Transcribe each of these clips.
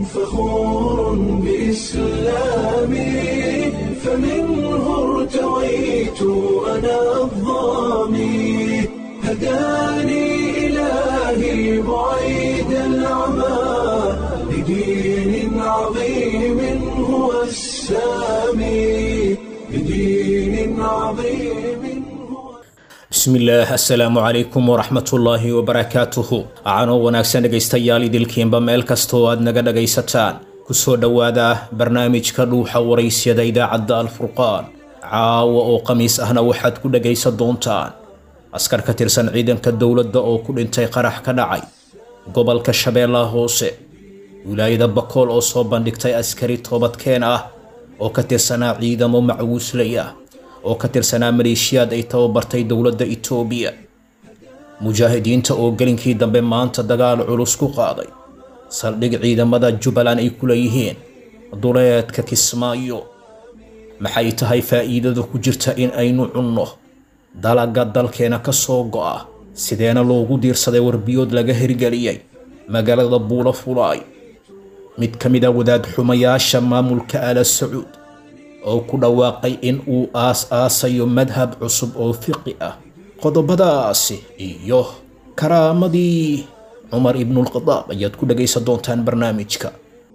فخور بإسلامي فمنه ارتويت أنا الضامي هداني إلهي بعيد العمى لدين عظيم هو السامي لدين عظيم هو bismillaah assalaamu calaykum waraxmatullaahi wabarakaatuhu acanoo wanaagsan dhegaystayaal idilkiinba meel kastoo aad naga dhagaysataan kusoo dhowaada barnaamijka dhuuxa waraysyada idaacadda alfurqaan caawa oo khamiis ahna waxaad ku dhagaysan doontaan askar ka tirsan ciidanka dowladda oo ku dhintay qarax ka dhacay gobolka shabeellaha hoose wilaayada bakool oo soo bandhigtay askari toobadkeen ah oo ka tirsanaa ciidamo macwuuslay ah oo ka tirsanaa maleeshiyaad ay tababartay dowladda itoobiya mujaahidiinta oo gelinkii dambe maanta dagaal culus ku qaaday saldhig ciidamada jubbaland ay ku leeyihiin duleedka kismaayo maxay tahay faa'iidada ku jirta in aynu cunno dalaga dalkeena ka soo go'a sideena loogu diirsaday warbiyood laga hirgeliyey magaalada buulo fulaay mid ka mid a wadaad xumayaasha maamulka ala sacuud oo ku dhawaaqay in uu aas-aasayo madhab cusub oo fiqi ah qodobadaasi iyo karaamadii cumar ibnulkhadaab ayaad ku dhagaysan doontaan barnaamijka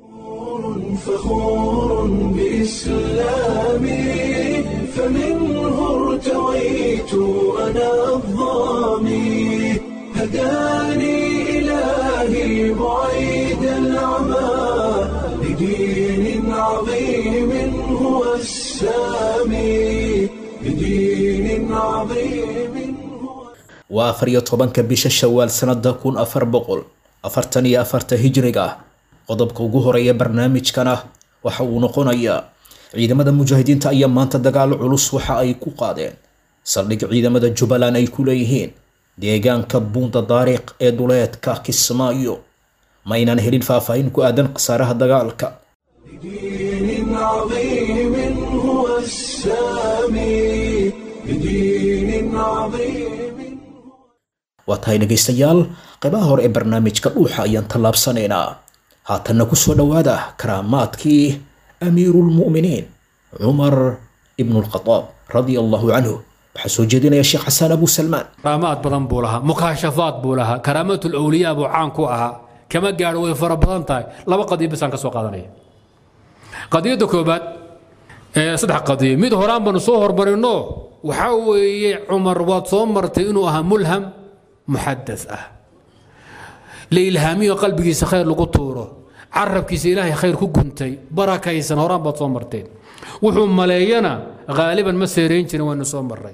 فخور بإسلامي فمنه ارتويت أنا الضامي هداني إلهي بعيد العمى لدين عظيم هو السامي لدين عظيم هو waa afar iyo tobanka bisha shawaal sanada kun afar boqol afartan iyo afarta hijriga ah qodobka ugu horeeya barnaamijkana waxa uu noqonayaa ciidamada mujaahidiinta ayaa maanta dagaal culus waxa ay ku qaadeen saldhig ciidamada jubbaland ay ku leeyihiin deegaanka buunda daariiq ee duleedka kismaayo maynan helin faahfaahin ku aadan khasaaraha dagaalka لدين عظيم هو السامي لدين عظيم waa tahay dhegaystayaal qaybaha hore ee barnaamijka dhuuxa ayaan tallaabsanaynaa haatanna kusoo dhowaada karaamaadkii amiiruulmu'miniin cumar ibnulkhadaab radia allahu canhu waxaa soo jeedinaya sheekh xasaan abu salmaan karaamaad badan buu lahaa mukaashafaad buu lahaa karaamatul awliyaa buu caan ku ahaa kama gaadho way fara badan tahay laba qadiyo bisaan ka soo qaadanaya qadiyadda koobaad ee saddex qadiyo mid horaan baanu soo hormarino waxaa weeye cumar waad soo martay inuu ahaa mulham muxadas ah la ilhaamiyo qalbigiisa khayr lagu tuuro carabkiisa ilaahay khayr ku guntay barakaysan horaan baad soo marteen wuxuu maleeyana haaliban ma seerayn jirin waynu soo marray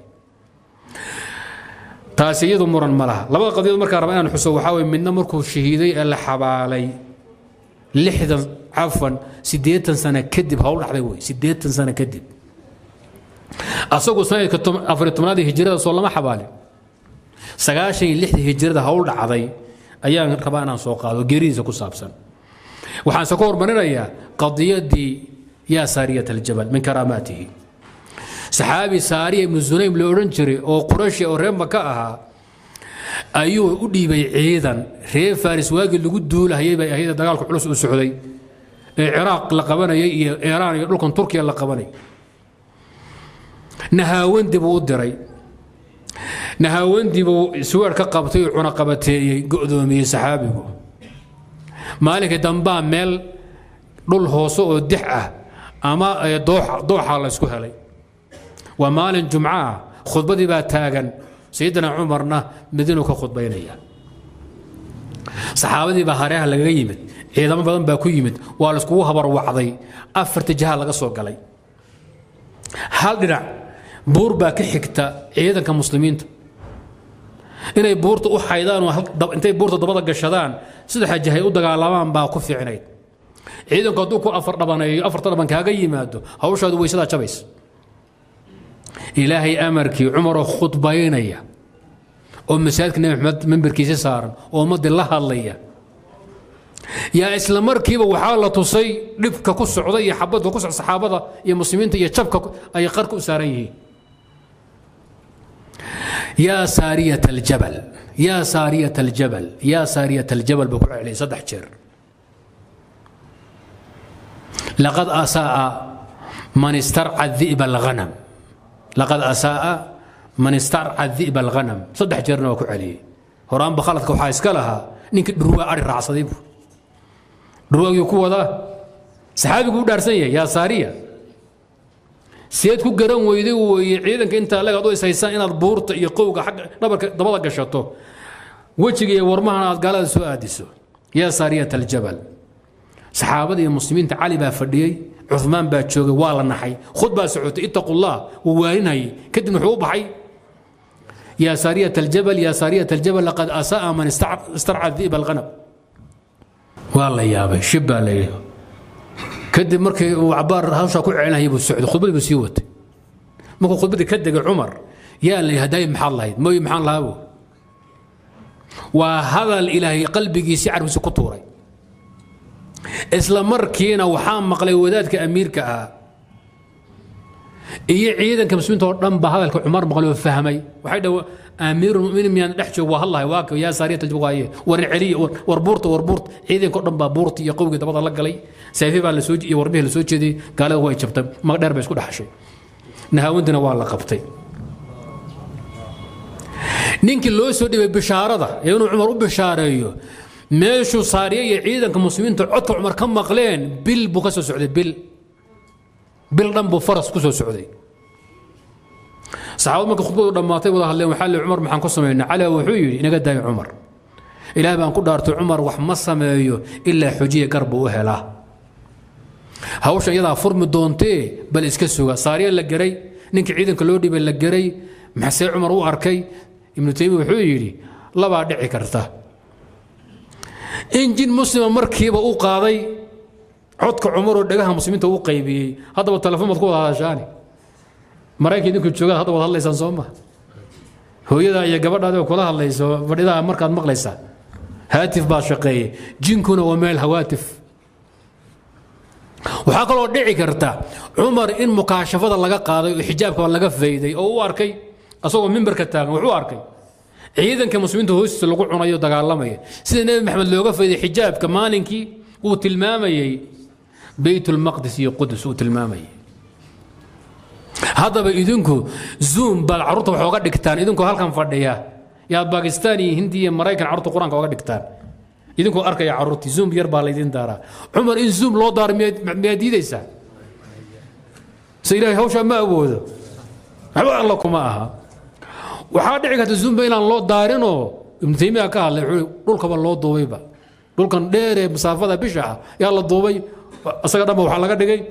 taasi iyadu muran ma laha labada qadiyood markaa raba inaan xuso waxaa weye midna markuu shahiiday ee la xabaalay lixdan cafan siddeetan sano kadib hawl dhacday wey siddeetan sano kadib asagu sanadka afar tobnaad ee hijrada soo lama xabaalin sagaashan iyo lixdii hijrada hawl dhacday ayaan rabaa inaan soo qaado geeridiisa ku saabsan waxaanse ku hormarinayaa qadiyadii yaa saariyat aljabal min karaamaatihi saxaabi saariya ibnu sunaym la odhan jiray oo qurashi oo reer maka ahaa ayuu u dhiibay ciidan reer faris waagii lagu duulahayay bay ahayd dagaalku culus u socday ee ciraaq la qabanayay iyo iiraan iyo dhulkan turkiya la qabanay nahaawandi buu u diray nahaawandi buu isweer ka qabtay oo cunaqabateeyey go'doomiyey saxaabigu maalinka dambaa meel dhul hoose oo dix ah ama dooxa laysku helay waa maalin jumco ah khudbadii baa taagan sayidina cumarna madiinu ka khudbaynaya saxaabadii baa hareeha lagaga yimid ciidamo badan baa ku yimid waa layskugu habarwacday afarta jiha laga soo galay hal dhinac buur baa ka xigta ciidanka muslimiinta inay buurta u xaydaan oo intay buurta dabada gashadaan saddexa jihay u dagaalamaan baa ku fiicnayd ciidanku hadduu ku afar dhabaneeyo afarta dhaban kaaga yimaado hawshaadu weysadaa jabays ilaahay amarkii cumaroo khudbaynaya oo masaajidka nebi maxamed memberkiisa saaran oo ummaddii la hadlaya yaa isla markiiba waxaa la tusay dhibka ku socda iyo xabadka ku socda saxaabada iyo muslimiinta iyo jabka ay qarka u saaran yihiin yaa saariyat aljabal yaa saariyat aljabal yaa saariyat aljabal buu ku celiyay saddex jeer laqad asaaa man istarca di'ba alghanam laqad asaaa man istarca di'ba alghanam saddex jeerna waa ku celiyey horaanba khaladka waxaa iska lahaa ninkii dhurwaa ari raacsaday buu dhurwaagii ku wadaa saxaabigu u dhaarsan yahay yaa saariya seed ku garan weyday weeye ciidanka intaa leg ad u ishaysaan inaad buurta iyo qowga xagga dhabarka dabada gashato wejiga iyo warmahana aad gaalada soo aadiso yaa saariyat aljabal saxaabada iyo muslimiinta cali baa fadhiyey cumaan baa joogay waa la naxay khud baa socotay ittaqu llah wuu waaninayay kadibna wuxuu u baxay yaa saariyat aljabal yaa saariyat aljabal laqad asa'a man istarca di'ba alghanab waa la yaabay shib baa la yidhi kadib markii uu cabaar hawshaa ku celinayay buu socday khudbadii buu sii watay markuu khudbadii ka degay cumar yaa la hadaay maxaad lahayd mooy maxaan lahaa buu waa hadal ilaahay qalbigiisii carbiisa ku tuuray isla markiina waxaa maqlay wadaadka amiirka ah iyo ciidanka muslimiinta oo dhan baa hadalka cumar maqlay oo fahmay waxay dhaw amiirulmuminiin miyaan dhex joog waa hadlahay waa yaa saariyata waaye warin celiya war buurta war buurta ciidanka oo dhan baa buurta iyo qowgii dabada la galay sayfi baa lasoo iyo warbihii lasoo jeediyey gaalada way jabtay magdheer bay isku dhexashay nahaawintina waa la qabtay ninkii loo soo dhibay bishaarada ee inuu cumar u bishaareeyo meeshuu saariye iyo ciidanka muslimiinta codka cumar ka maqleen bil buu ka soo socday bil bil dhan buu faras ku soo socday saxaabad marka khudbadu dhammaatay wada hadleen waxaa le cumar maxaan ku samaynaa cali wuxuu yidhi inaga daayo cumar ilaah baan ku dhaartay cumar wax ma sameeyo ilaa xujiya gar buu u helaa hawshan iyadaa furmi doontee bal iska suga saariya la geray ninkii ciidanka loo dhibay la geray maxsee cumar u arkay ibnu taymiya wuxuu yidhi labaa dhici karta in jin muslima markiiba u qaaday codka cumaroo dhagaha muslimiinta u qaybiyey haddaba telefoon baad ku wada hadashaani maraykan idinku joogaad hadda wad hadlaysaan soo ma hooyadaa iyo gabadhaadi oo kula hadlayso fadhidaha markaad maqlaysaa haatif baa shaqeeyey jinkuna waa meel hawaatif waxaa kaloo dhici karta cumar in mukaashafada laga qaaday oo xijaabka laga fayday oo u arkay asagoo mimbarka taagan wuxuu arkay ciidanka muslimiinta hoostiisa lagu cunayo dagaalamaya sida nebi maxamed looga fayday xijaabka maalinkii uu tilmaamayey beytulmaqdis iyo qudus uu tilmaamayay haddaba idinku zoom baad carruurta wax oga dhigtaan idinkoo halkan fadhiya yaad bakistaan iyo hindi iyo maraykan carruurta qur-aanka oga dhigtaan idinkoo arkaya carruurtii zoom yar baa laydin daaraa cumar in zoom loo daaro miyaad diidaysaa se ilaahay hawshaa ma awoodo waxba alla kuma aha waxaa dhici karta zoomba inaan loo daarinoo ibnu taymiya ka hadlay wuxuu dhulkaba loo duubayba dhulkan dheeree masaafada bisha ah yaa la duubay isaga dhanba waxaa laga dhigay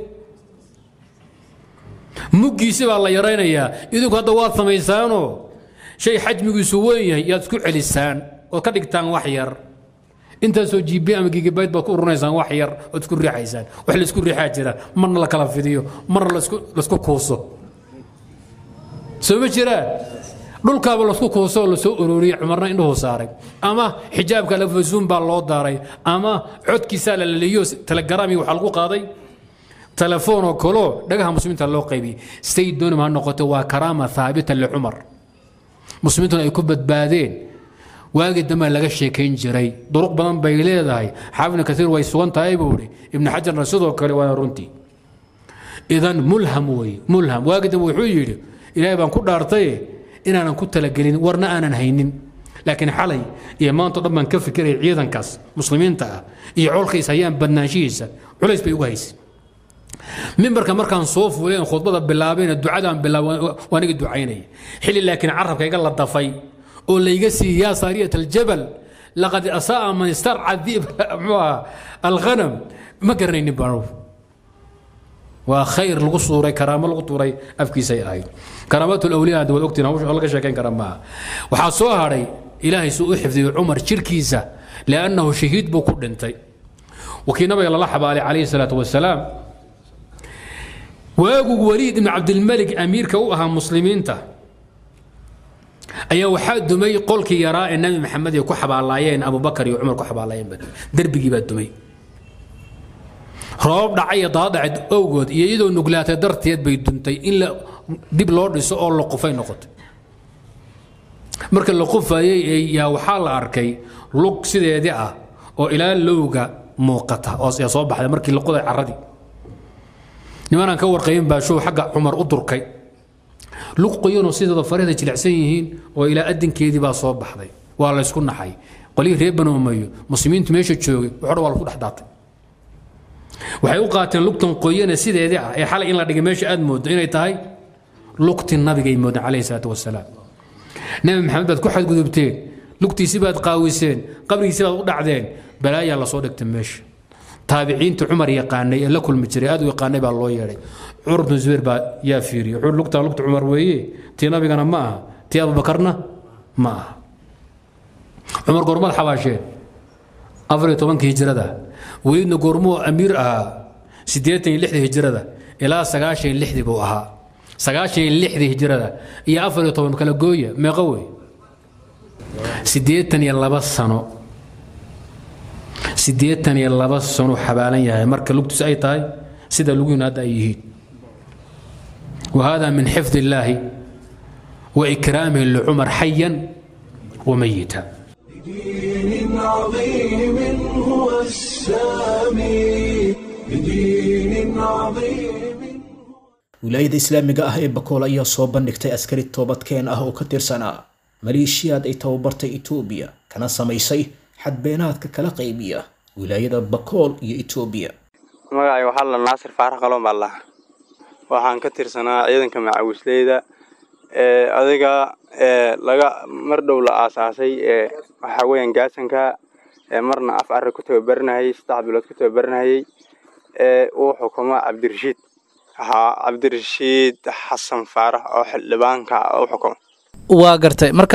muggiisi baa la yaraynayaa idinku hadda waad samaysaanoo shay xajmigiisu weyn yahay yaad isku celisaan ood ka dhigtaan wax yar intaasoo gb ama gigabayt baad ku urinaysaan wax yar ood isku riixaysaan wax laisku riixaa jira marna la kala fidiyo marna laisku kuuso soo ma jiraan dhulkaaba lasku kuuso oo lasoo uroriyey cumarna indhuhu saaray ama xijaabka lafazuum baa loo daaray ama codkiisaa la laliyo telegaraami waxaa lagu qaaday telefoon oo kaloo dhagaha muslimiinta loo qaybiyey say doonam ha noqoto waa karaama haabita licumar muslimiintuna ay ku badbaadeen waagii dambe laga sheekayn jiray duruq badan bay leedahay xaafidna kaiir way sugan tahay buu ihi ibnu xajarna sidoo kale waana runtii idan mulham wey mulham waagii dambe wuxuu yidhi ilaahay baan ku dhaartay inaanan ku talagelin warna aanan haynin laakiin xalay iyo maanto dhan baan ka fikiraya ciidankaas muslimiinta ah iyo colkays hayaan badnaanshihiisa culays bay ugu haysay mimbarka markaan soo fuuleen khudbada bilaabayna ducadaan bilaabay waa niga ducaynaya xilli laakiin carabka iga la dafay oo layga siiyey yaa saariyat aljabal laqad asa'a man istarca diib muxuu ahaa alghanam ma garanaynin baan waa khayr lagu suuray karaamo lagu tuuray afkiisay ahayd karaamaat lawliyaa waad ogtiin hawsha laga sheekayn kara maaha waxaa soo hadhay ilaahay suu u xifdiyey cumar jirkiisa liannahu shahiid buu ku dhintay wakii nabiga lala xabaalay calayhi salaatu wasalaam waagu waliid ibn cabdilmalik amiirka u ahaa muslimiinta ayaa waxaa dumay qolkii yaraa ee nabi maxamed ay ku xabaalaayeen abubakar iyo cumar ku xabaalaayeen derbigii baa dumay roob dhacay daadhace owgood iyo iyadoo nuglaatay darteed bay duntay in la dib loo dhiso oo la qufay noqotay marka la qufayey yaa waxaa la arkay lug sideedii ah oo ilaa lowga muuqata oo soo baxday markii la qoday caradii nimanaan ka warqayin baa show xagga cumar u durkay lug qoyanoo sidooda farihda jilicsan yihiin oo ilaa adinkeedii baa soo baxday waa laysku naxay qolihii reer banu umayo muslimiintu meesha joogay waxo dhan waa lagu dhex daatay waxay u qaateen lugtan qoyane sideedii ah ee xalay in la dhigay meesha aad mooddo inay tahay lugti nabigay moodeen calayhi salaatu wasalaam nebi maxamed baad ku xadgudubteen lugtiisi baad qaawiseen qabrigiisi baad u dhacdeen balaayaa lasoo dhigtay meesha taabiciinta cumar yaqaanay ee la kulmi jiray aad u yaqaanay baa loo yeedhay cumar bnu zubayr baa yaa fiiriyey wuxuu lugtaa lugta cumar weeye tii nabigana ma aha tii abubakarna ma aha cumar goormaad xabaasheen afar iyo tobankii hijrada weliidna goormuu amiir ahaa siddeetan iyo lixdii hijrada ilaa sagaashan iyo lixdii buu ahaa sagaashan iyo lixdii hijrada iyo afar iyo toban kala gooya meeqo wey siddeetan iyo laba sano siddeetan iyo laba sano xabaalan yahay marka lugtiis ay tahay sida lugihiinu hadda ay yihiin وهذا من حفظ الله وإكرامه لعمر حيا وميتا بدين عظيم هو السامي بدين عظيم wilaayada islaamiga ah ee bakool ayaa soo bandhigtay askari toobadkeen ah oo ka tirsanaa maleeshiyaad ay tababartay etoobiya kana samaysay xadbeenaadka kala qaybiya wilaayada bakool iyo etoobiya magacay waxaa la naasir faarax qaloon baa lahaa waxaan ka tirsanaa ciidanka macawisleyda ee adiga ee laga mar dhow la aasaasay ee waxaa weeyaan gaasanka ee marna af arri ku tababaranayay saddex bilood ku tababaranayay ee uu xukumo cabdirashiid haa cabdirashiid xasan faarax oo xildhibaanka u xukumo waa gartay marka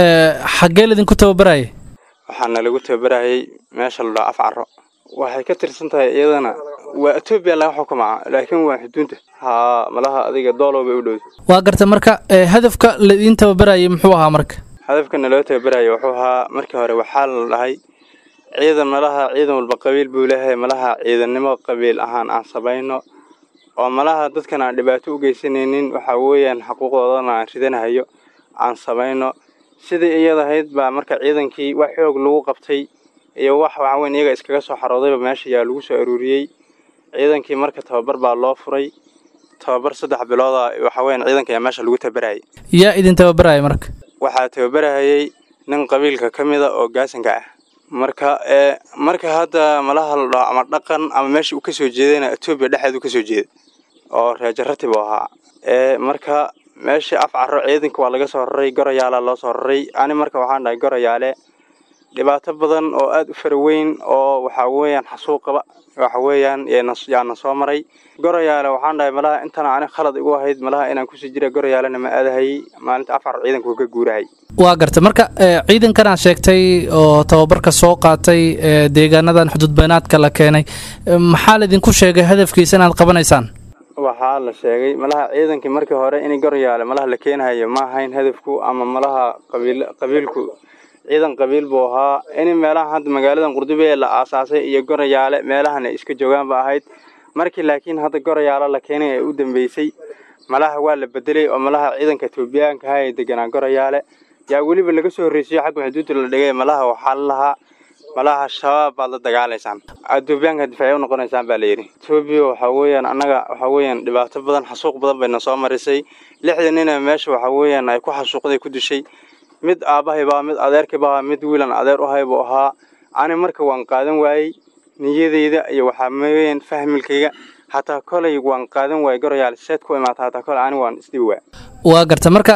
xaggee laydinku tababaraya waxaana lagu tababarayay meesha la dhaho af caro waxay ka tirsan tahay iyadana waa etoobiya laga xukumaa laakiin waa xuduunta haa malaha adiga doolow bay u dhowda waa gartay marka hadafka laydin tababarayay muxuu ahaa marka hadafkana loo tababaraya wuxuu ahaa markii hore waxaa la dhahay ciidan malaha ciidan walba qabiil buu leeyahay malaha ciidannimo qabiil ahaan aan samayno oo malaha dadkan aan dhibaato u geysanaynin waxaa weeyaan xuquuqdoodana aan ridanahayo aan samayno sidii iyadahayd baa marka ciidankii wax xoog lagu qabtay iyo wax waxaa weyn iyaga iskaga soo xaroodayba meesha yaa lagu soo aruuriyey ciidankii marka tababar baa loo furay tababar saddex bilooda waxaa weyan ciidanka ayaa meesha lagu tababarayay yaa idin tababaraya marka waxaa tababarahayay nin qabiilka ka mida oo gaasanka ah marka ee marka hadda malaha la dhaho ama dhaqan ama meesha uu kasoo jeedayna etoobiya dhexeed uu kasoo jeeda oo reejarati buu ahaa ee marka meeshii af caro ciidanka waa laga soo raray gorayaala loo soo raray ani marka waxaan dhahay gorayaale dhibaato badan oo aada u fara weyn oo waxaa weeyaan xasuuqaba waxa weeyaan yaana soo maray gorayaale waxaan dhahay malaha intana ani khalad igu ahayd malaha inaan kusii jira gorayaalena ma aadahayy maalinta afar ciidanku ka guurahay waa gartay marka ciidankan aad sheegtay oo tababarka soo qaatay deegaanadan xuduudbaynaadka la keenay maxaa laydinku sheegay hadafkiisa inaad qabanaysaan waxaa la sheegay malaha ciidankii markii hore in gorayaale malaha la keenahayo ma ahayn hadafku ama malaha qabiil qabiilku ciidan qabiil buu ahaa in meelaha hadda magaaladan qurdube la aasaasay iyo gorayaale meelahan ay iska joogaan ba ahayd markii laakiin hadda gorayaale la keenay ee u dambeysay malaha waa la bedelay oo malaha ciidanka etoobiyaanka ahaa ee deganaa gorayaale yaa weliba laga soo horreysiyo xagga xuduudda la dhigay malaha waxaa la lahaa malaha shabaab baad la dagaalaysaan etoobiyaanka difaaciya u noqonaysaan baa layidhi etoobiya waxaa weeyaan annaga waxaa weeyaan dhibaato badan xasuuq badan bayna soo marisay lixda nina meesha waxaa weeyaan ay ku xasuuqday ku dishay mid aabbahaybaa mid adeerkaybaa mid wiilan adeer u hay buu ahaa ani marka waan qaadan waayey niyadeyda iyo waxaa weeyaan fahmilkayga hataa kolay waan qaadan waayey gorayaal seed ku imaata hataa kolay ani waan isdhibi waa waa garta marka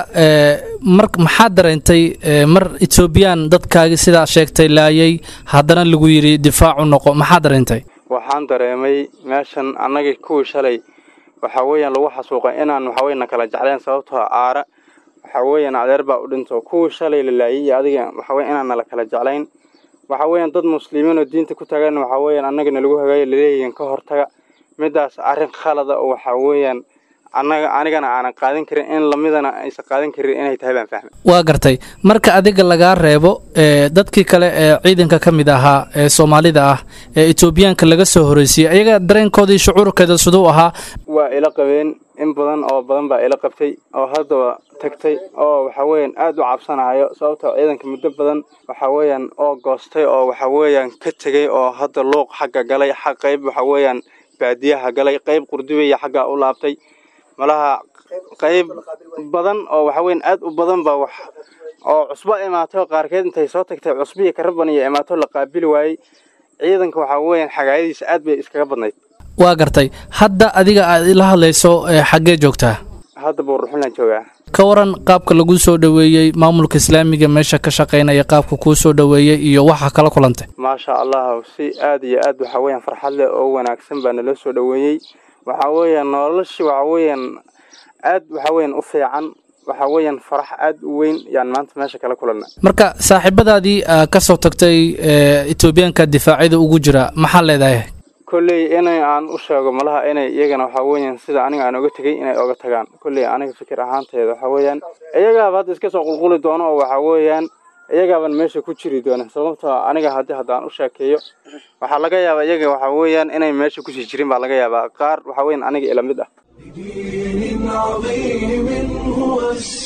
mar maxaad dareentay mar etoobiyaan dadkaagii sidaa sheegtay laayay haddana lagu yidhi difaacu noqo maxaad dareentay waxaan dareemay meeshan annagii kuwii shalay waxaa weeyaan lagu xasuuqay inaan waxaweyn na kala jecleen sababtoo aara waxaa weeyaan adeer baa u dhinto kuwii shalay la laayay iyo adiga waxaweya inaan nala kala jeclayn waxaa weeyaan dad muslimiin oo diinta ku tagan waxaa weeyaan annagana lagu hagaayo laleeyihiin ka hortaga midaas arrin khalada oo waxaa weeyaan annaga anigana aanan qaadan karin in lamidana aysan qaadan karin inay tahay baan fahmay waa gartay marka adiga lagaa reebo dadkii kale ee ciidanka ka mid ahaa ee soomaalida ah ee etoobiyaanka laga soo horreysiyey ayaga dareenkoodii shucuurkeeda siduu ahaa waa ila qabeen in badan oo badan baa ila qabtay oo haddaba tagtay oo waxaa weeyaan aada u cabsanayo sababtoo ciidanka muddo badan waxaa weeyaan oo goostay oo waxaa weeyaan ka tegay oo hadda luuq xagga galay xaq qayb waxaa weeyaan baadiyaha galay qayb qurdubaya xaggaa u laabtay malaha qayb badan oo waxa weyn aad u badan baa wax oo cusbo imaato qaarkeed intay soo tagtay cusbiya karaban iyo imaato la qaabili waayey ciidanka waxaa weeyaan xagaayadiisa aad bay iskaga badnayd waa gartay hadda adiga aad ila hadlayso ee xaggee joogtaa hadda buurruxunlaan joogaa ka waran qaabka lagu soo dhoweeyey maamulka islaamiga meesha ka shaqaynaya qaabka kuu soo dhoweeyey iyo waxa kala kulantay maasha allah si aad iyo aad waxa weeyaan farxad leh oo wanaagsan baa naloo soo dhoweeyey waxa weeyaan nolosha waxa weeyaan aad waxa weeyaan u fiican waxa weeyaan farax aad u weyn yaan maanta meesha kala kulanay marka saaxiibadaadii aa ka soo tagtay ee etoobiyaanka difaacyada ugu jira maxaa leedahay kolley inay aan u sheego malaha inay iyagana waxa weeyaan sida aniga aan oga tegey inay oga tagaan kolley aniga fikir ahaanteeda waxa weeyaan iyagaaba hadda iska soo qulquli doono oo waxa weeyaan iyagaaban meesha ku jiri doona sababtoo aniga haddii haddaan u sheekeeyo waxaa laga yaabaa iyaga waxa weeyaan inay meesha kusii jirin baa laga yaabaa qaar waxa weeyaan aniga ila mid ah بدين عظيم هو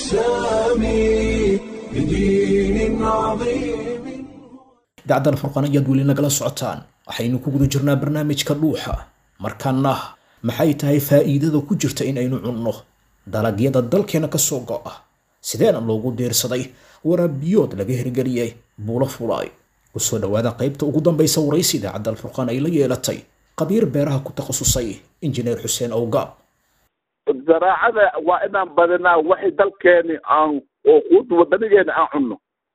السامي بدين عظيم dacdal furqan ayaad weli nagala socotaan waxaynu ku guda jirnaa barnaamijka dhuuxa markaana maxay tahay faa'iidada ku jirta in aynu cunno dalagyada dalkeena ka soo go'a sideena loogu diirsaday waraabiyood laga hirgeliyey buulo fulaay kusoo dhowaada qaybta ugu dambaysa waraysi idaacadda alfurqaan ay la yeelatay qabiir beeraha ku takhasusay injineer xuseen owgaab zaraacada waa inaan badinaa waxay dalkeeni aan oo quud wadanigeena aan cunno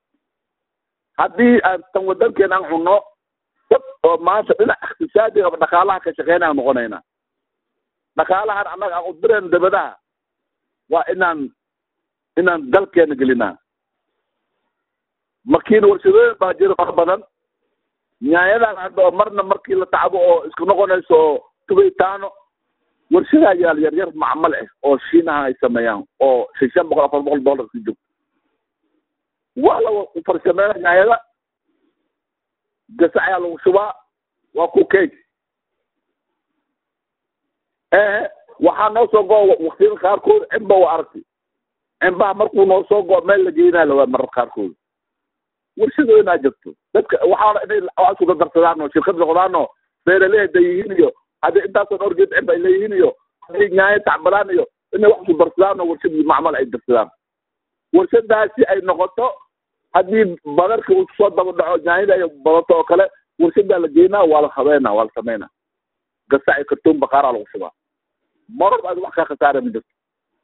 haddii aan tan wadankeena aan cunno dad oo maanta dhinac iqtisaadiga ama dhaqaalaha ka shaqeyna aan noqonaynaa dhaqaalahan annaga aan u dirayno dabadaha waa inaan inaan dalkeena gelinaa markiina warshadooyin baa jira fara badan nyaayadan hadda oo marna markii la tacbo oo isku noqonayso oo tubitaano warshadaha yaal yar yar macmal ah oo shiinaha ay sameeyaan oo shan shan boqol afar boqol dollar ka joogto waa la farsameynaa nyaayada gasa ayaa lagu shubaa waa ku cake ee waxaa noo soo go waktiyada qaarkood cimba waa aragtay cimbaha markuu noo soo go meel la geynaa lawaa marar qaarkood warshadooyinaa jirto dadka waxaana inay isku dardarsadaan oo shirkad noqdaan oo beeraley hadday yihiin iyo hadday intaasoo dhowr geed cimba ay leeyihiin iyo hadday nyaayo tacbalaan iyo inay wax isku darsadaan oo warshadii macmal ay darsadaan warshadaasi ay noqoto haddii badarka uu soo daba dhaco nyaanyada ay badato oo kale warshadaa la geynaa waa la habeynaa waa la sameynaa gasac iyo kartoon baqaaraa lagu shubaa marar aad wax kaa khasaara ma jirto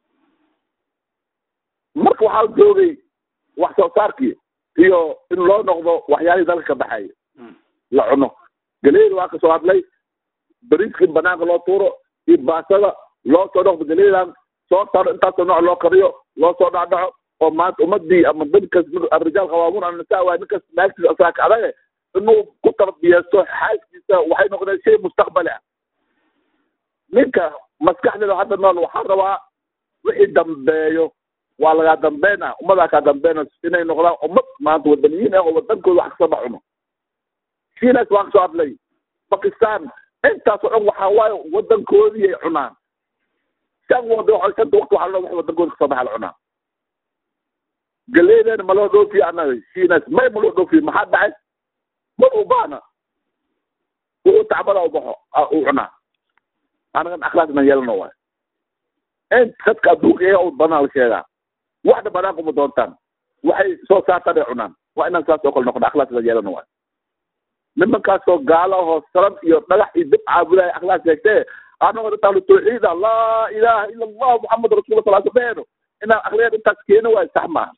marka waxaa la joogay wax soo saarkii iyo in loo noqdo waxyaalihii dalka ka baxay la cuno galeyda waa kasoo hadlay bariiskii banaanka loo tuuro iyo baasada loo soo noqdo galeydan soo saro intaasoo nooc loo kariyo loo soo dhacdhaco oo maanta ummadii ama dadkas arijaal qawaamuun annisaa waa ninkas naagtiisa asaaka adage inuu ku tarbiyeysto xaaskiisa waxay noqdeen shay mustaqbali ah ninka maskaxdeeda hadda nool waxaa rabaa wixii dambeeyo waa lagaa dambeynaa ummadaa kaa dambeynaa inay noqdaan ummad maanta wadaniyiin ah oo wadankooda wax kasoo dhex cuno shiinas waa kasoo hadlay bakistan intaasoo dhan waxaa waaye wadankoodii ay cunaan shan wada shanta waqti waxaa loo wax wadankooda kasoo baxa la cunaa galeydeen ma loo dhoofiyo annaga shiinas may ma loo dhoofiyo maxaa dhacay mar u baana wuxuu tacbada u baxo uu cunaa anagan akhlaaqna yeelano waay in dadka adduunka iyaga u banaan la sheegaa waxna banaanka uma doontaan waxay soo saartaan ay cunaan waa inaan saas oo kale noqon akhlaaqna yeelano waay nimankaasoo gaala oo saran iyo dhagax iyo dib caabudaya akhlaaq sheegtee anagoo dadaan tawxiida laa ilaaha ila allah muxamad rasuulullah sala safeeno inaan akhliyad intaas keeno waay sax maaha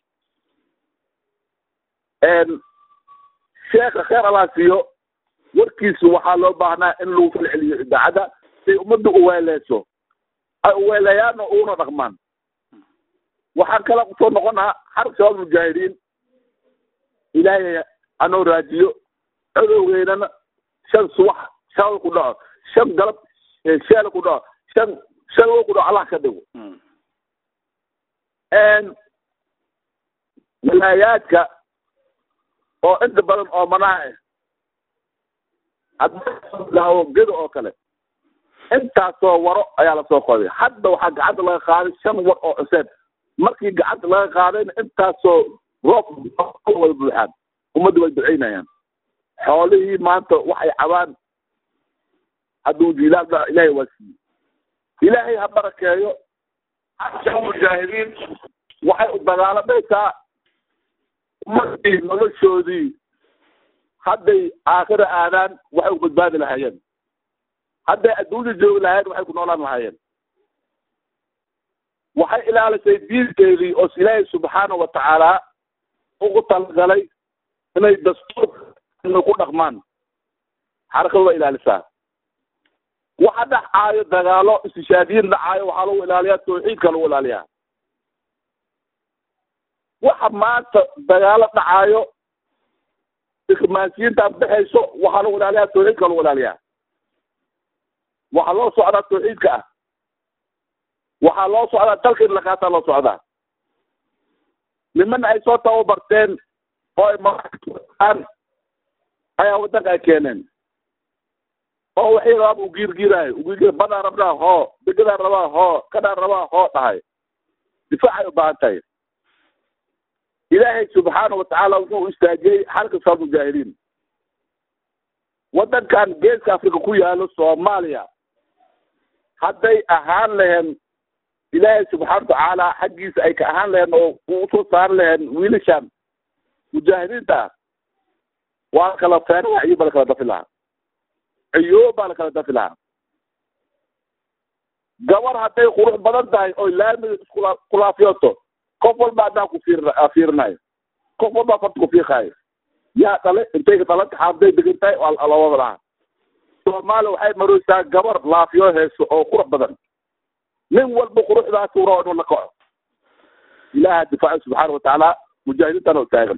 sheekha kheer allah siiyo warkiisu waxaa loo baahnaa in lagu falceliyo idaacadda say ummadda uweeleyso ay uweeleeyaanna uuna dhaqmaan waxaan kala soo noqonaa xarg shabaab mujaahidiin ilaahay anoo raadiyo cadowgeynana shan subax shalal ku dhaco shan galab sheela ku dhaco shan shalwo ku dhaco allah ka dhigo walaayaadka oo inta badan oo manaha ah gedo oo kale intaasoo waro ayaa lasoo qoday hadda waxaa gacanta laga qaaday shan war oo cuseed markii gacanta laga qaadayna intaasoo roob wada buuxaan ummadda way duceynayaan xoolihii maanta waxay cabaan hadduu jiilaal dhaco ilaahay waa siiyey ilaahay ha barakeeyo asha mujaahidiin waxay u dagaalamaysaa ummadii noloshoodii hadday aakhira aadaan waxay u badbaadi lahaayeen hadday adduunya joogi lahayen waxay ku noolaan lahaayeen waxay ilaalisay diinteedii oo ilaahay subxaana wa tacaala ugu talagalay inay dastuur ku dhaqmaan xarakadu waa ilaalisaa waxa dhacaayo dagaalo istishaadiyin dhacaayo waxaa lagu ilaaliyaa tawxiidka lagu ilaaliyaa waxa maanta dagaalo dhacaayo ikmaasiyiinta baxayso waxaa lagu ilaaliyaa tawxiidka lagu ilaaliyaa waxaa loo socdaa tawxiidka ah waxaa loo socdaa dalka in lakaataa loo socdaa niman ay soo tababarteen oo ay maaan ayaa waddanka ay keeneen oo waxay rabaan u giirgiiraayo ugiirgiir badaa rabnaa hoo degadaa rabaa hoo kadaa rabaa hoo dhahay difaacay u baahan tahay ilaahay subxaana watacaala wuxuu istaajiyey xalka sal mujaahidiin waddankan geeska africa ku yaalo soomaaliya hadday ahaan laheen ilaahay subxaana watacaala xaggiisa ay ka ahaan laheen oo uu usoo saari laheen wiilashan mujaahidiinta ah waa la kala feeraha iyo ba la kala dafi lahaa ciyo baa la kala dafi lahaa gabar hadday qurux badan tahay oy laamiga iskula kulaafiyooto qof walba haddaan ku fiir fiirinayo qof walba farta ku fiiqaayo yaa dhale intay dhalanta xaafday degan tahay waa lawada lahaa soomaaliya waxay maraysaa gabar laafiyo heeso oo qurux badan nin walba quruxdaas uu rabo inuu la kaco ilaaha difaaca subxaana watacaala mujaahidiintana u taagan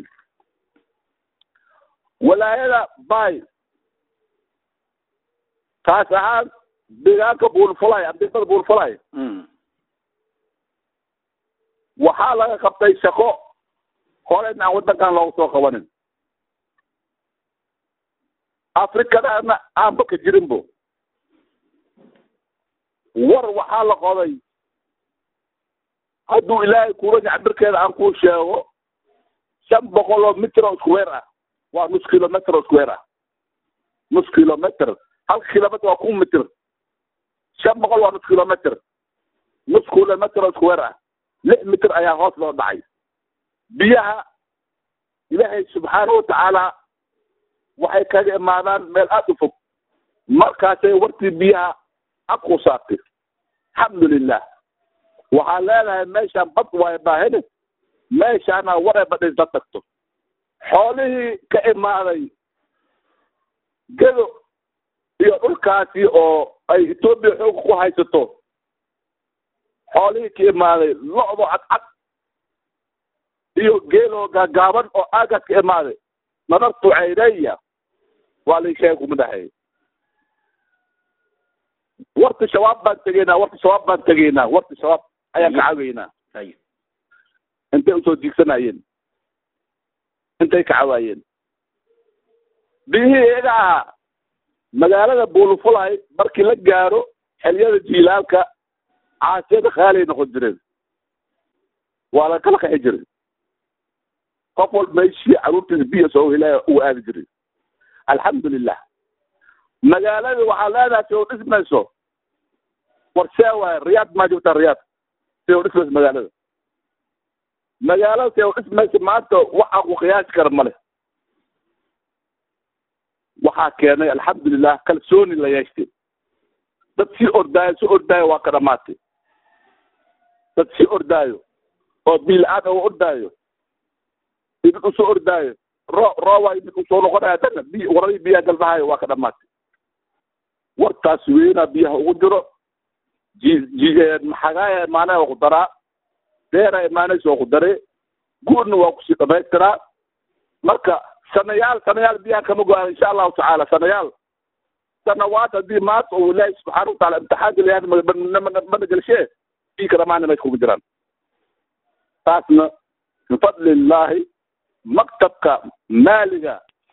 walaayada bay taas ahaan deegaanka buulfulay ardimada buulfulay waxaa laga qabtay shaqo horeyn aan waddankan loogu soo qabanin afrikadana aanba ka jirinbo war waxaa la qoday hadduu ilaahay kuuranya cabirkeeda aan kuu sheego shan boqol oo mitir oo square ah waa nus kilometer oo square ah nus kilometer halka kilometer waa kun mitir shan boqol waa nus kilometer nus kilometer oo square ah lix mitir ayaa hoos loo dhacay biyaha ilaahay subxaana watacaala waxay kaga imaadaan meel aada u fog markaasay wartii biyaha abku saartay alxamdulilah waxaa leedahay meeshaan bad waayo baahine meeshaana waray badhisla tagto xoolihii ka imaaday gedo iyo dhulkaasi oo ay etoobiya xoog ku haysato xoolihii ka imaaday lo-do cadcad iyo geeloo gaagaaban oo aagaas ka imaaday nadartu cayneya waa lay sheega kuma dhaxeey warta shabaab baan tegeynaa warta shabaab baan tegeynaa warta shabaab ayaan ka caweynaa intay usoo diigsanayeen intay ka cawaayeen biyihii iyaga ahaa magaalada buulufulay markii la gaaro xelyada jiilaalka caasiyada khaalay noqon jireen waa la kala qaxi jiray qof walba meeshii caruurtiisa biya soo helaya uu aadi jiray alxamdulilah magaaladii waxaa leedahay si u dhismayso war see waaye riyaad maa joogtaa riyaad si u dhismayso magaalada magaalada si u dhismayso maanta waxa ku qiyaasi kara male waxaa keenay alxamdulilah kalsooni la yeeshtay dad sii ordaayo si ordaayo waa ka dhamaatay dad sii ordaayo oo biila-aan oo ordaayo idin usoo ordaayo ro rooba idin usoo noqonaya dana bi waradii biyaha galbahayo waa ka dhamaatay wartaas weynaa biyaha ugu jiro ji ji maxagaaya imaanaya waa ku daraa deera imaanaysa waa ku daree guurna waa kusii dhamaystiraa marka sanayaal sanayaal biyaha kama go-aan insha allahu tacaala sanayaal sanawaad haddii maanta uu ilaahi subxaana wataala imtixaanka leeyahay mana gelshee bii ka dhamaana meesha kugu jiraan taasna min fadli illaahi maktabka maaliga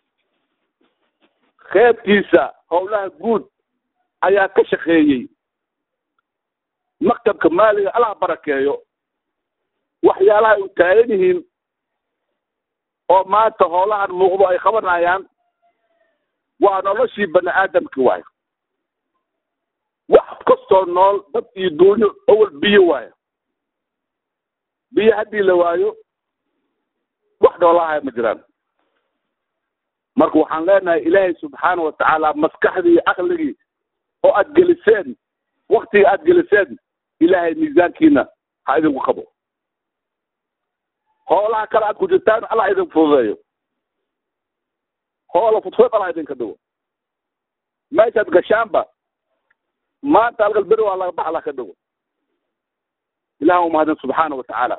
qeybtiisa howlaha guud ayaa ka shaqeeyey maktabka maaliga allah barakeeyo waxyaalaha ay u taagan yihiin oo maanta howlahan muuqdo ay qabanayaan waa noloshii bani aadamki waayo kastoo nool dad iyo duunyo awal biyo waayo biyo haddii la waayo wax dhoolahaya ma jiraan marka waxaan leenahay ilaahay subxaana watacaala maskaxdii iyo caqligii oo aad geliseen waktiga aad geliseen ilaahay miisaankiina ha idinku qabo hoolaha kale aad ku jirtaan allah idin fududeeyo hoola fudfud allah idinka dhigo meeshaad gashaanba maanta halkal beri waa laga bax allah ka dhigo ilaah umahadin subxaana watacaala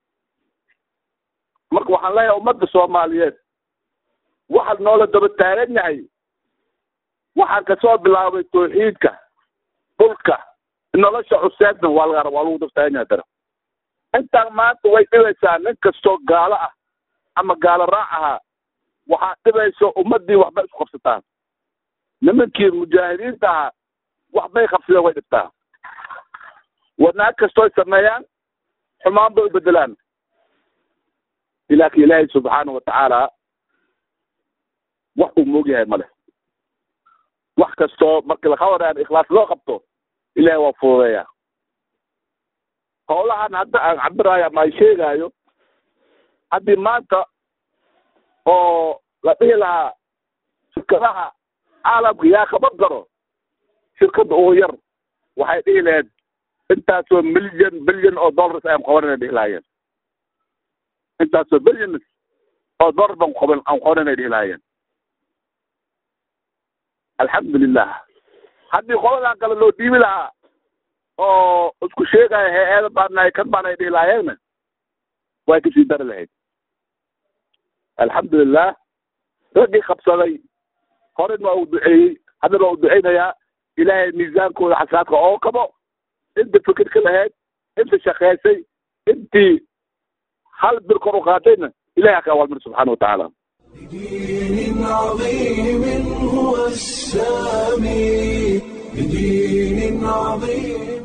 marka waxaan leeyahay ummadda soomaaliyeed waxaad noola daba taagan yahay waxaan kasoo bilaabay tawxiidka dhulka nolosha cuseedna waa laga waa lagu daba taagan yahay dara intaan maanta way dhibaysaa nin kastoo gaalo ah ama gaalo raac ahaa waxaa dhibayso ummaddii waxbay isku qabsataan nimankii mujaahidiinta ahaa waxbay qabsadeen way dhibtaa wanaag kastooy sameeyaan xumaan bay u bedelaan ilaakin ilaahay subxaana watacaala wax uu moog yahay male wax kastoo markii lakawaraan ikhlaas loo qabto ilahay waa fududeeya howlahan hadda aan cabiraayo ama ay sheegaayo haddii maanta oo la dhihi lahaa shirkadaha caalamka yaa kaba garo shirkadda ugu yar waxay dhihi lahayd intaasoo milyan bilyan oo dollars ayaan qabanana dhihi lahaayeen intaasoo bilyan oo dollar baan qaban aan qabanana dhihi lahaayeen alxamdulilah haddii qoladan kale loo dhiibi lahaa oo isku sheegaya he-eeda baana kan baana dhihi lahayeena way kasii dari lahayd alxamdulilah raggii qabsaday horen waa uu duceeyey haddana waa u duceynayaa ilaahay miisaankooda xasanaadka oo kabo inta fikirka lahayd inta shaqeysay intii hal bir kor u qaatayna ilahay aka awaalmir subxaana watacaala بدين عظيم هو السامي بدين عظيم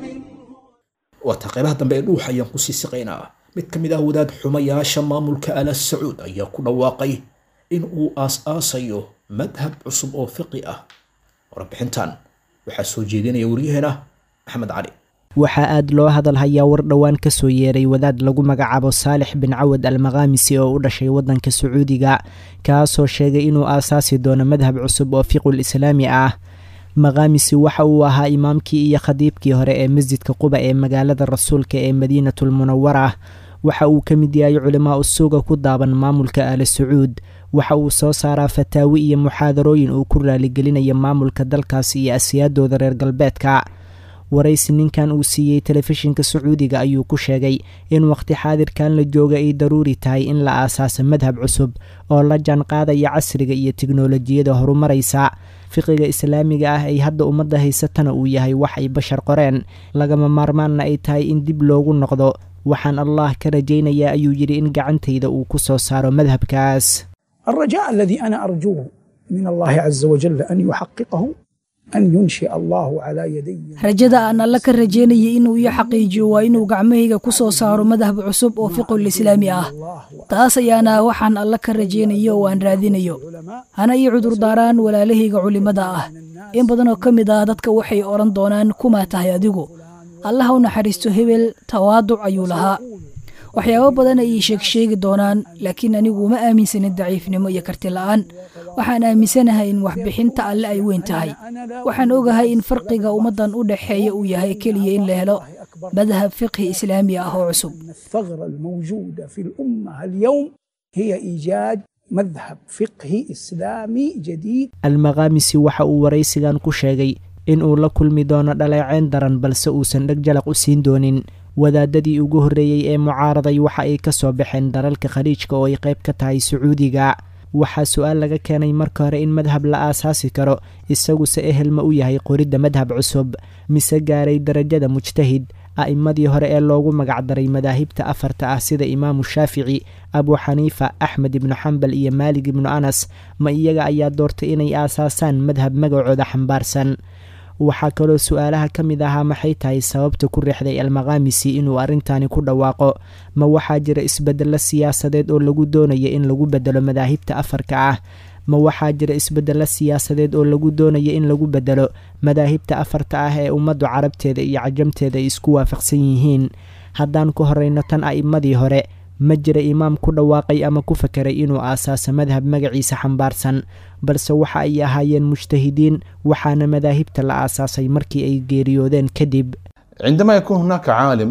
waata qaybaha dambe ee dhuuxa ayaan kusii siqaynaa mid ka mid ah wadaad xumayaasha maamulka ala sacuud ayaa ku dhawaaqay in uu aas-aasayo madhab cusub oo fiqi ah warbixintan waxaa soo jeedinaya waryaheena maxamed cali waxaa aad loo hadal hayaa war dhowaan ka soo yeeray wadaad lagu magacaabo saalix bin cawad almaqaamisi oo u dhashay waddanka sacuudiga kaasoo sheegay inuu aasaasi doono madhab cusub oo fiqul islaami ah maqaamisi waxa uu ahaa imaamkii iyo khadiibkii hore ee masjidka quba ee magaalada rasuulka ee madiinatul munawara waxa uu ka mid yahay culimaa usuuga ku daaban maamulka aala sacuud waxa uu soo saaraa fataawi iyo muxaadarooyin uu ku raaligelinaya maamulka dalkaasi iyo asiyaadooda reer galbeedka waraysi ninkan uu siiyey telefishinka sacuudiga ayuu ku sheegay in waqti xaadirkan la jooga ay daruuri tahay in la aasaaso madhab cusub oo la jaanqaadaya casriga iyo tiknolojiyada horumaraysa fiqiga islaamiga ah ay hadda ummadda haysatana uu yahay wax ay bashar qoreen lagama maarmaanna ay tahay in dib loogu noqdo waxaan allah ka rajaynayaa ayuu yidhi in gacantayda uu ku soo saaro madhabkaas الرجاء الذي أنا أرجوه من الله عز وجل أن يحققه أن ينشئ الله على يدي rajada aan alla ka rajaynayay inuu ii xaqiijiyo waa inuu gacmahayga ku soo saaro madhab cusub oo fiqul islaami ah taas ayaana waxaan alla ka rajaynayo oo aan raadinayo hana ii cudurdaaraan walaalahayga culimmada ah in badan oo ka mid ah dadka waxay odhan doonaan kumaa tahay adigu allaha u naxariisto hebel tawaaduc ayuu lahaa waxyaabo badan ayay sheegsheegi doonaan laakiin anigu ma aaminsanin daciifnimo iyo karti la'aan waxaan aaminsanahay in waxbixinta alle ay weyn tahay waxaan ogahay in farqiga ummaddan u dhexeeya uu yahay keliya in la helo madhab fiqhi islaami ah oo cusub أن الثغرة الموجودة في الأمة اليوم هي إيجاد مذهب فقهي إسلامي جديد almaqaamisi waxa uu waraysigan ku sheegay in uu la kulmi doono dhaleeceyn daran balse uusan dheg jalaq u siin doonin wadaadadii ugu horreeyey ee mucaaraday waxa ay ka soo baxeen dalalka khaliijka oo ay qayb ka tahay sacuudiga waxaa su-aal laga keenay marka hore in madhab la aasaasi karo isaguse ehel ma u yahay qoridda madhab cusub mise gaaray darajada mujtahid a'immadii hore ee loogu magacdaray madaahibta afarta ah sida imaamu shaafici abu xaniifa axmed ibnu xambal iyo maalig ibnu anas ma iyaga ayaa doortay inay aasaasaan madhab magacooda xambaarsan waxaa kaloo su-aalaha ka mid ahaa maxay tahay sababta ku riixday almaqaamisi inuu arrintani ku dhawaaqo ma waxaa jira isbeddello siyaasadeed oo lagu doonaya in lagu bedelo madaahibta afarka ah ma waxaa jira isbeddelo siyaasadeed oo lagu doonayo in lagu beddelo madaahibta afarta ah ee ummaddu carabteeda iyo cajamteeda ay isku waafaqsan yihiin haddaan ku horeyno tan a'immadii hore ma jira imaam ku dhawaaqay ama ku fakeray inuu aasaaso madhab magaciisa xambaarsan balse waxa ay ahaayeen mujtahidiin waxaana madaahibta la aasaasay markii ay geeriyoodeen kadib عندما يكون هناك عالم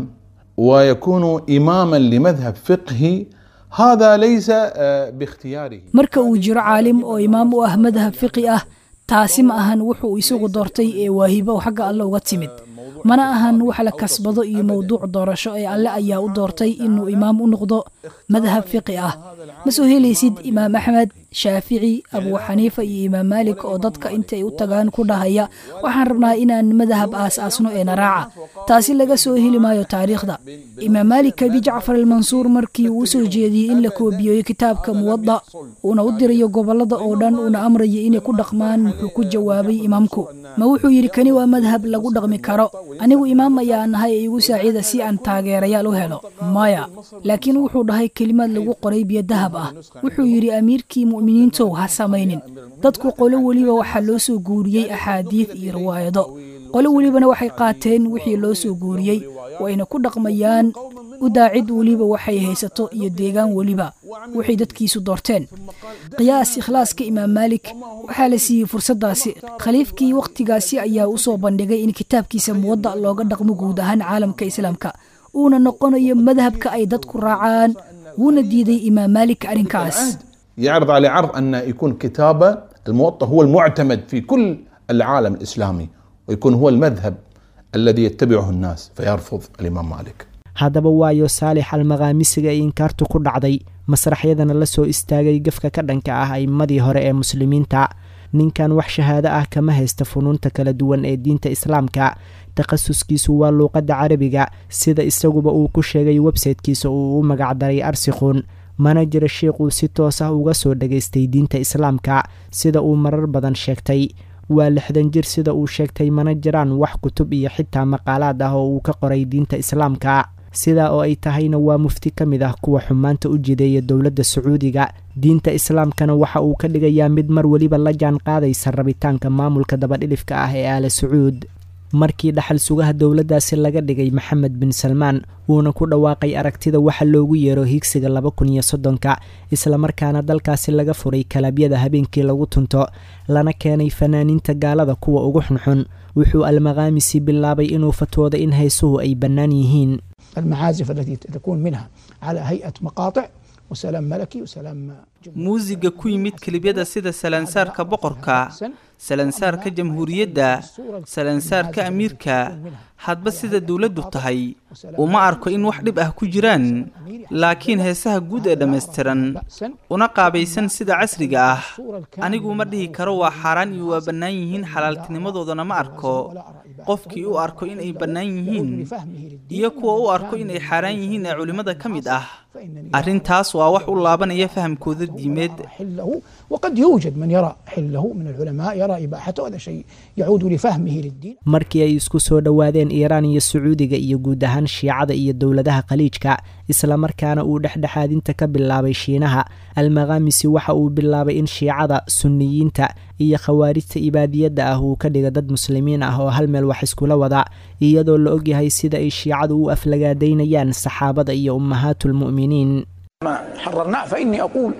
ويكون إماما لمذهب فقهي هذا ليس آه، باختياره marka uu jiro caalim oo imaam u ah madhab fiqi ah taasi ma ahan wuxuu isagu doortay ee waahibo xagga alle uga timid mana ahan wax la kasbado iyo mowduuc doorasho ee alle ayaa u doortay inuu imaam u noqdo madhab fiqi ah ma soo helaysid imaam axmed shaafici abuu xaniifa iyo imaam maalik oo dadka intay u tagaan ku dhahaya waxaan rabnaa inaan madhab aas-aasno ee naraaca taasi laga soo heli maayo taariikhda imaam maalik abi jacfar almansuur markii uu u soo jeediyey in la koobiyeeyo kitaabka muwadda uuna u dirayo gobollada oo dhan uuna amrayo inay ku dhaqmaan wuxuu ku jawaabay imaamku ma wuxuu yidhi kani waa madhab lagu dhaqmi karo anigu imaam ayaa nahay ee igu saacida si aan taageerayaal u helo maya laakiin wuxuu dhahay kelimad lagu qoray biyo dahab ah wuxuu yidhi amiirkii mu'miniintow ha samaynin dadku qolo weliba waxaa loo soo guuriyey axaadiid iyo riwaayado qolo welibana waxay qaateen wixii loo soo guuriyey wayna ku dhaqmayaan u daacid weliba waxay haysato iyo deegaan weliba waxay dadkiisu doorteen qiyaas ikhlaaska imaam maalik waxaa la siiyey fursaddaasi khaliifkii wakhtigaasi ayaa u soo bandhigay in kitaabkiisa muwadda looga dhaqmo guud ahaan caalamka islaamka uuna noqonayo madhabka ay dadku raacaan wuuna diiday imaam maalik arrinkaas يعرض عليه عرض أن يكون كتابه الموطأ هو المعتمد في كل العالم الإسلامي ويكون هو المذهب الذي يتبعه الناس فيرفض الإمام مالك haddaba waayo saalix almaqaamisiga ay inkaartu ku dhacday masraxyadana la soo istaagay gafka ka dhanka ah a'immadii hore ee muslimiinta ninkan wax shahaado ah kama haysta funuunta kala duwan ee diinta islaamka takhasuskiisu waa luuqadda carabiga sida isaguba uu ku sheegay websaytekiisa uu u magacdaray arsikhun mana jira shiikhuu si toos ah uga soo dhagaystay diinta islaamka sida uu marar badan sheegtay waa lixdan jir sida uu sheegtay mana jiraan wax kutub iyo xitaa maqaalaad ah oo uu ka qoray diinta islaamka sidaa oo ay tahayna waa mufti ka mid ah kuwa xumaanta u jideeya dowladda sacuudiga diinta islaamkana waxa uu ka dhigayaa mid mar weliba la jaan qaadaysa rabitaanka maamulka dabadhilifka ah ee aala sacuud markii dhaxal sugaha dowladdaasi laga dhigay maxamed bin salmaan uuna ku dhawaaqay aragtida waxa loogu yeero higsiga laba kun iyo soddonka islamarkaana dalkaasi laga furay kalabyada habeenkii lagu tunto lana keenay fanaaniinta gaalada kuwa ugu xunxun wuxuu almaqaamisi bilaabay inuu fatwooda in haysuhu ay bannaan yihiin المعازف التي تكون منها على هيئة مقاطع وسلام ملكي وسلام muusiga ku yimid kelibyada sida salansaarka boqorka salansaarka jamhuuriyadda salansaarka amiirka hadba sida dowladdu tahay uma arko in wax dhib ah ku jiraan laakiin heesaha guud ee dhammaystiran una qaabaysan sida casriga ah anigu ma dhihi karo waa xaaraan iyo waa bannaan yihiin xalaaltinimadoodana ma arko qofkii u arko inay bannaan yihiin iyo kuwa u arko inay xaaraan yihiin ee culimmada ka mid ah arrintaas waa wax u laabanaya fahamkooda diimeed حله وقد يوجد من يرى حله من العلماء يرى إباحته هذا شيء يعود لفهمه للدين markii ay isku soo dhowaadeen iiraan iyo sacuudiga iyo guud ahaan shiicada iyo dowladaha khaliijka islamarkaana uu dhexdhexaadinta ka bilaabay shiinaha almaqaamisi waxa uu bilaabay in shiicada sunniyiinta iyo khawaarijta ibaadiyadda ah uu ka dhiga dad muslimiin ah oo hal meel wax iskula wada iyadoo la ogyahay sida ay shiicadu u aflagaadaynayaan saxaabada iyo ummahaatulmu'miniin ما حررناه فإني أقول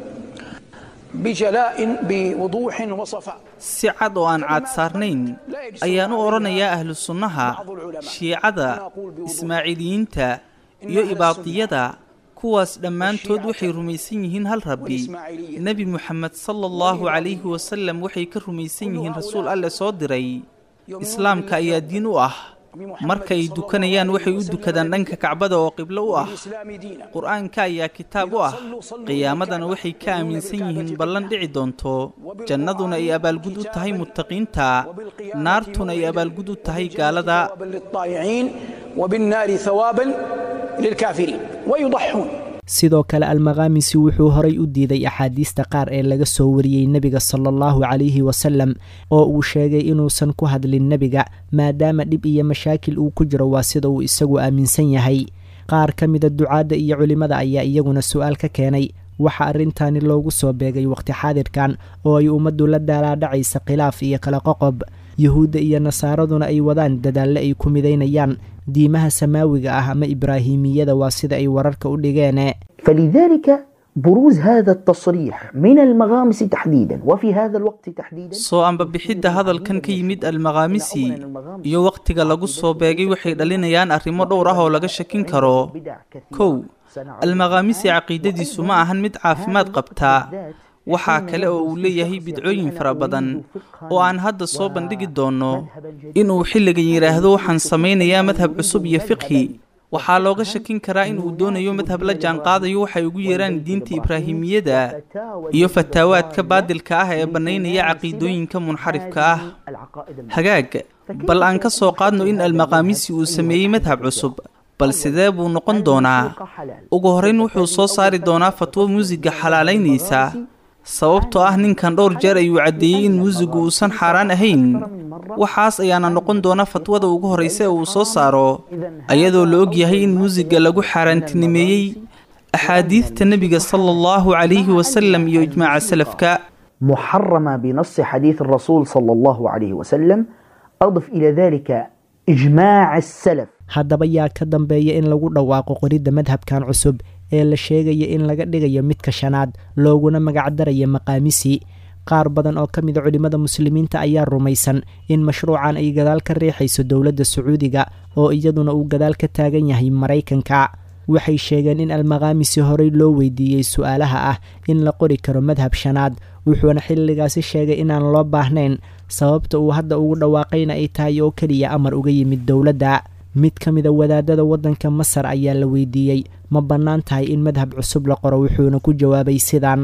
بجلاء بوضوح وصفاء si cad oo aan caad saarnayn ayaan u odhanayaa ahlu sunnaha shiicada ismaaciiliyiinta iyo ibaadiyada kuwaas dhammaantood waxay rumaysan yihiin hal rabbi nebi muxamed sala allahu calayhi wasallam waxay ka rumaysan yihiin rasuul alle soo diray islaamka ayaa diin u ah markay dukanayaan waxay u dukadaan dhanka kacbada oo qiblo u ah qur-aanka ayaa kitaab u ah qiyaamadana waxay ka aaminsan yihiin ballan dhici doonto jannaduna ay abaalgud u tahay muttaqiinta naartuna ay abaalgud u tahay gaalada للطائعين وبالنار ثوابا للكافرين ويضحون sidoo kale almaqaamisi wuxuu horay u diiday axaadiista qaar ee laga soo wariyey nebiga sala allahu calayhi wasalam oo uu sheegay inuusan ku hadlin nebiga maadaama dhib iyo mashaakil uu ku jiro waa sida uu isagu aaminsan yahay qaar ka mida ducaadda iyo culimmada ayaa iyaguna su-aal ka keenay waxaa arrintaani loogu soo beegay waqti xaadirkan oo ay ummaddu la daalaadhacaysa khilaaf iyo kala qoqob yuhuudda iyo nasaaraduna ay wadaan dadaalle ay ku midaynayaan diimaha samaawiga ah ama ibraahimiyada waa sida ay wararka u dhigeen فلذلك بروز هذا التصريح من المغامس تحديدا وفي هذا الوقت تحديدا soo ambabixidda hadalkan ka yimid almaqaamisi iyo wakhtiga lagu soo beegay waxay dhalinayaan arrimo dhowr ah oo laga shakin karo kow almaqaamisi caqiidadiisu ma ahan mid caafimaad qabtaa waxaa kale oo uu leeyahay bidcooyin fara badan oo aan hadda soo bandhigi doonno inuu xilligan yidhaahdo waxaan samaynayaa madhab cusub iyo fiqhi waxaa looga shakin karaa in uu doonayo madhab la jaanqaadayo waxay ugu yeeraan diinta ibraahimiyada iyo fataawaadka baadilka ah ee bannaynaya caqiidooyinka munxarifka ah hagaag bal aan ka soo qaadno in almaqaamisi uu sameeyey madhab cusub bal sidee buu noqon doonaa ugu horrayn wuxuu soo saari doonaa fatwo muusiga xalaalaynaysa sababtoo ah ninkan dhowr jeer ayuu caddeeyey in muusigu uusan xaaraan ahayn waxaas ayaana noqon doona fatwada ugu horraysa ee uu soo saaro ayadoo la og yahay in muusiga lagu xaaraantinimeeyey axaadiidta nebiga sala allahu calayhi wasalam iyo ijmaaca salafka محرمة بنص حديث الرسول صلى الله عليه وسلم أضف إلى ذلك إجماع السلف haddaba yaa ka dambeeya in lagu dhawaaqo qoridda madhabkan cusub ee la sheegaya in laga dhigayo midka shanaad looguna magacdaraya maqaamisi qaar badan oo ka mida culimmada muslimiinta ayaa rumaysan in mashruucan ay gadaal ka riixayso dowladda sacuudiga oo iyaduna uu gadaal ka taagan yahay maraykanka waxay sheegeen in almaqaamisi horey loo weydiiyey su-aalaha ah in la qori karo madhab shanaad wuxuuna xilligaasi sheegay inaan loo baahnayn sababta uu hadda ugu dhawaaqayna ay tahay oo keliya amar uga yimid dowladda mid ka mida wadaadada waddanka masar ayaa la weydiiyey ma bannaan tahay in madhab cusub la qoro wuxuuna ku jawaabay sidaan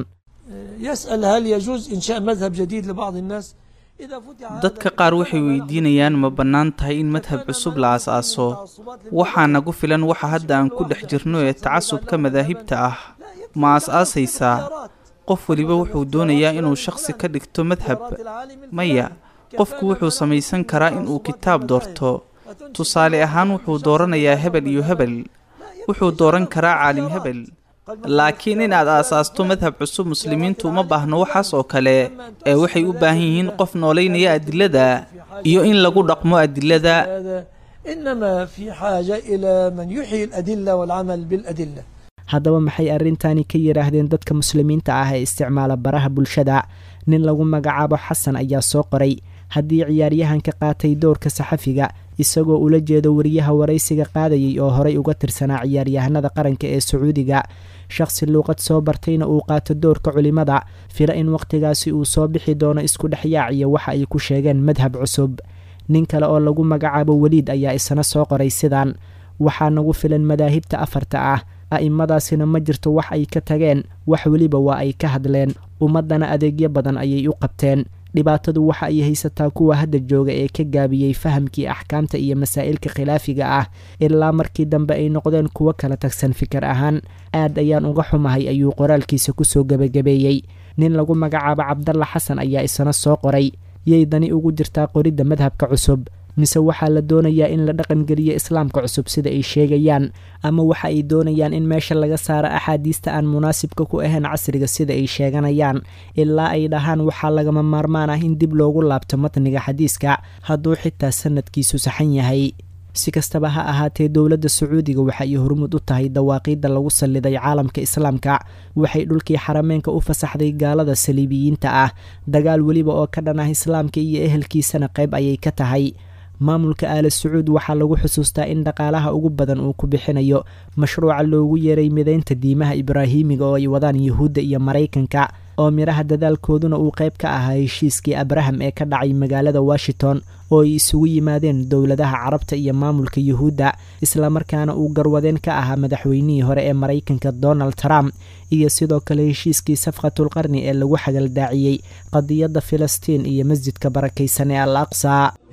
يسأل هل يجوز إنشاء مذهب جديد لبعض الناس إذا فتح dadka qaar waxay weydiinayaan ma bannaan tahay in madhab cusub la aas-aaso waxaa nagu filan waxa hadda aan ku dhex jirno ee tacasubka madaahibta ah ma as-aasaysaa qof weliba wuxuu doonayaa inuu shakhsi ka dhigto madhab maya qofku wuxuu samaysan karaa inuu kitaab doorto tusaale ahaan wuxuu dooranayaa hebel iyo hebel wuxuu dooran karaa caalim hebel laakiin inaad aasaasto madhab cusub muslimiintu uma baahno waxaas oo kale ee waxay u baahan yihiin qof noolaynaya adilada iyo in lagu dhaqmo adilada هذا إنما في حاجة إلى من يحيي الأدلة والعمل بالأدلة haddaba maxay arrintani ka yidhaahdeen dadka muslimiinta ah ee isticmaala baraha bulshada nin lagu magacaabo xasan ayaa soo qoray haddii ciyaaryahanka qaatay doorka saxafiga isagoo ula jeedo wariyaha waraysiga qaadayay oo horay uga tirsanaa ciyaaryahanada qaranka ee sacuudiga shakhsi luuqad soo bartayna uu qaato doorka culimada fila in wakhtigaasi uu soo bixi doono isku dhexyaac iyo waxa ay ku sheegeen madhab cusub nin kale oo lagu magacaabo weliid ayaa isna soo qoray sidaan waxaa nagu filan madaahibta afarta ah a'immadaasina ma jirto wax ay ka tageen wax weliba waa ay ka hadleen ummaddana adeegyo badan ayay u qabteen dhibaatadu waxa ay haysataa kuwa hadda jooga ee ka gaabiyey fahamkii axkaamta iyo masaa'ilka khilaafiga ah ilaa markii dambe ay noqdeen kuwo kala tagsan fikir ahaan aad ayaan uga xumahay ayuu qoraalkiisa kusoo gebagabeeyey nin lagu magacaabo cabdalla xasan ayaa isna soo qoray yay dani ugu jirtaa qoridda madhabka cusub mise waxaa la doonayaa in la dhaqangeliyo islaamka cusub sida ay sheegayaan ama waxa ay doonayaan in meesha laga saaro axaadiista aan munaasibka ku ahayn casriga sida ay sheeganayaan ilaa ay dhahaan waxaa lagama maarmaan ah in dib loogu laabto matniga xadiiska hadduu xitaa sanadkiisu saxan yahay si kastaba ha ahaatee dowladda sacuudiga waxa ay hormud u tahay dawaaqiidda lagu salliday caalamka islaamka waxay dhulkii xarameenka u fasaxday gaalada saliibiyiinta ah dagaal weliba oo ka dhan ah islaamka iyo ehelkiisana qayb ayay ka tahay maamulka aala sacuud waxaa lagu xusuustaa in dhaqaalaha ugu badan uu ku bixinayo mashruuca loogu yeeray midaynta diimaha ibraahiimiga oo ay wadaan yuhuudda iyo maraykanka oo midhaha dadaalkooduna uu qayb ka ahaa heshiiskii abraham ee ka dhacay magaalada washington oo ay isugu yimaadeen dowladaha carabta iyo maamulka yuhuudda islamarkaana uu garwadeen ka ahaa madaxweynihii hore ee maraykanka donald trump iyo sidoo kale heshiiskii safqatulqarni ee lagu xagaldaaciyey qadiyadda filistiin iyo masjidka barakaysan ee al aqsa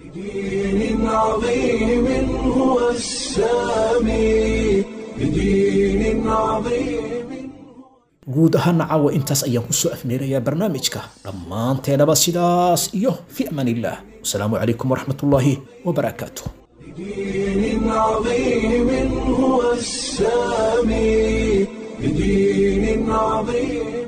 بدين عظيم هو السامي بدين عظيم guud ahaana caawa intaas ayaan kusoo afmeerayaa barnaamijka dhammaanteenaba sidaas iyo fi amaan illah wasalaamu calaykum waraxmatullaahi wabarakaatu بدين عظيم هو السامي بدين عظيم